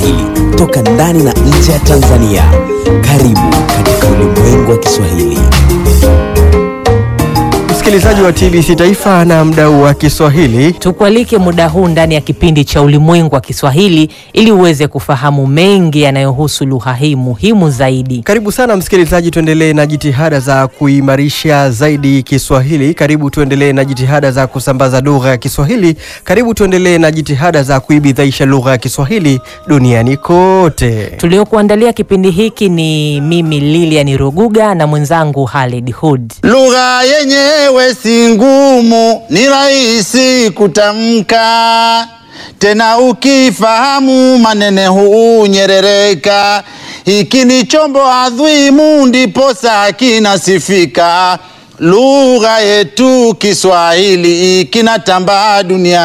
Kiswahili toka ndani na nje ya Tanzania. Karibu katika ulimwengu wa Kiswahili. Msikilizaji wa TBC Taifa na mdau wa Kiswahili, Tukualike muda huu ndani ya kipindi cha Ulimwengu wa Kiswahili ili uweze kufahamu mengi yanayohusu lugha hii muhimu zaidi. karibu sana msikilizaji, tuendelee na jitihada za kuimarisha zaidi Kiswahili. Karibu tuendelee na jitihada za kusambaza lugha ya Kiswahili. Karibu tuendelee na jitihada za kuibidhaisha lugha ya Kiswahili duniani kote. Tuliokuandalia kipindi hiki ni mimi Lilian Ruguga na mwenzangu Halid Hood. Lugha yenyewe si ngumu, ni rahisi kutamka, tena ukifahamu manene hunyerereka. Hiki ni chombo adhimu, ndiposa kinasifika. Lugha yetu Kiswahili kinatambaa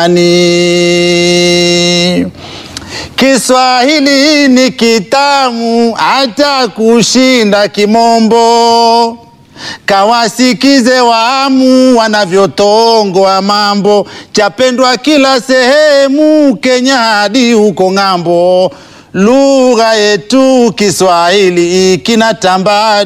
duniani. Kiswahili ni kitamu hata kushinda Kimombo. Kawasikize waamu wanavyotongoa mambo, chapendwa kila sehemu, Kenya hadi huko ng'ambo. Lugha yetu Kiswahili kinatambaa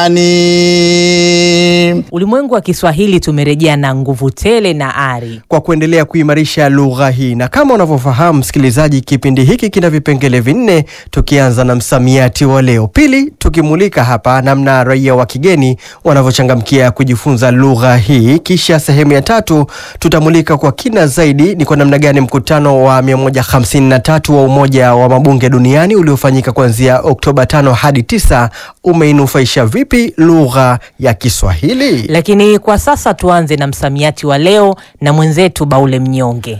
duniani. Ulimwengu wa Kiswahili tumerejea na nguvu tele na ari. kwa kuendelea kuimarisha lugha hii. Na kama unavyofahamu msikilizaji, kipindi hiki kina vipengele vinne, tukianza na msamiati wa leo. Pili, tukimulika hapa namna raia wa kigeni wanavyochangamkia kujifunza lugha hii. Kisha sehemu ya tatu tutamulika kwa kina zaidi ni kwa namna gani mkutano wa 153 wa Umoja wa Mabunge Duniani uliofanyika kuanzia Oktoba 5 hadi 9 umeinufaisha vipi lugha ya Kiswahili. Lakini kwa sasa tuanze na msamiati wa leo na mwenzetu Baule Mnyonge.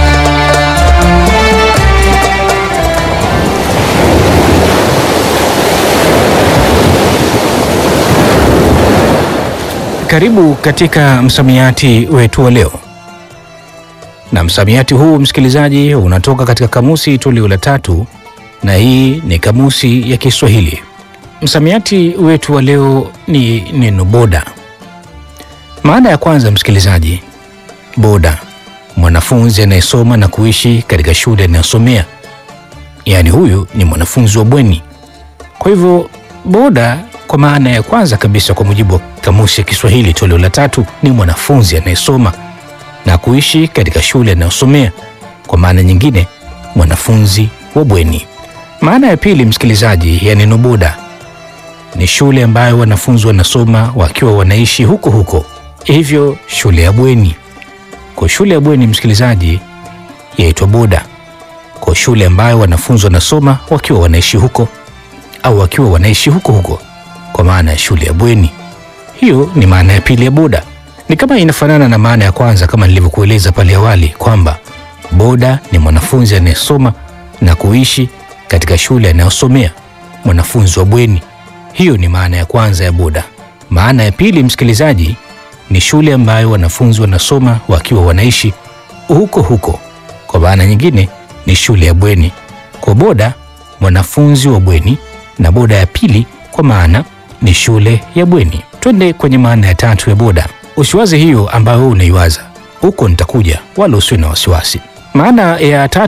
Karibu katika msamiati wetu wa leo, na msamiati huu msikilizaji, unatoka katika kamusi toleo la tatu, na hii ni kamusi ya Kiswahili. Msamiati wetu wa leo ni neno boda. Maana ya kwanza, msikilizaji, boda, mwanafunzi anayesoma na kuishi katika shule anayosomea, yaani huyu ni mwanafunzi wa bweni. Kwa hivyo boda kwa maana ya kwanza kabisa kwa mujibu wa kamusi ya Kiswahili toleo la tatu ni mwanafunzi anayesoma na kuishi katika shule anayosomea. Kwa maana nyingine, mwanafunzi wa bweni. Maana ya pili, msikilizaji, ya neno boda ni shule ambayo wanafunzi wanasoma wakiwa wanaishi huko huko, hivyo shule ya bweni. Kwa shule ya bweni, msikilizaji, yaitwa boda. Kwa shule ambayo wanafunzi wanasoma wakiwa wanaishi huko au wakiwa wanaishi huko huko, kwa maana ya shule ya bweni. Hiyo ni maana ya pili ya boda. Ni kama inafanana na maana ya kwanza, kama nilivyokueleza pale awali kwamba boda ni mwanafunzi anayesoma na kuishi katika shule anayosomea, mwanafunzi wa bweni. Hiyo ni maana ya kwanza ya boda. Maana ya pili, msikilizaji, ni shule ambayo wanafunzi wanasoma wakiwa wanaishi huko huko, kwa maana nyingine ni shule ya bweni. Kwa boda, mwanafunzi wa bweni, na boda ya pili kwa maana ni shule ya bweni. Twende kwenye maana ya tatu ya boda. Usiwaze hiyo ambayo wewe unaiwaza, huko nitakuja, wala usiwe na wasiwasi. Maana ya tatu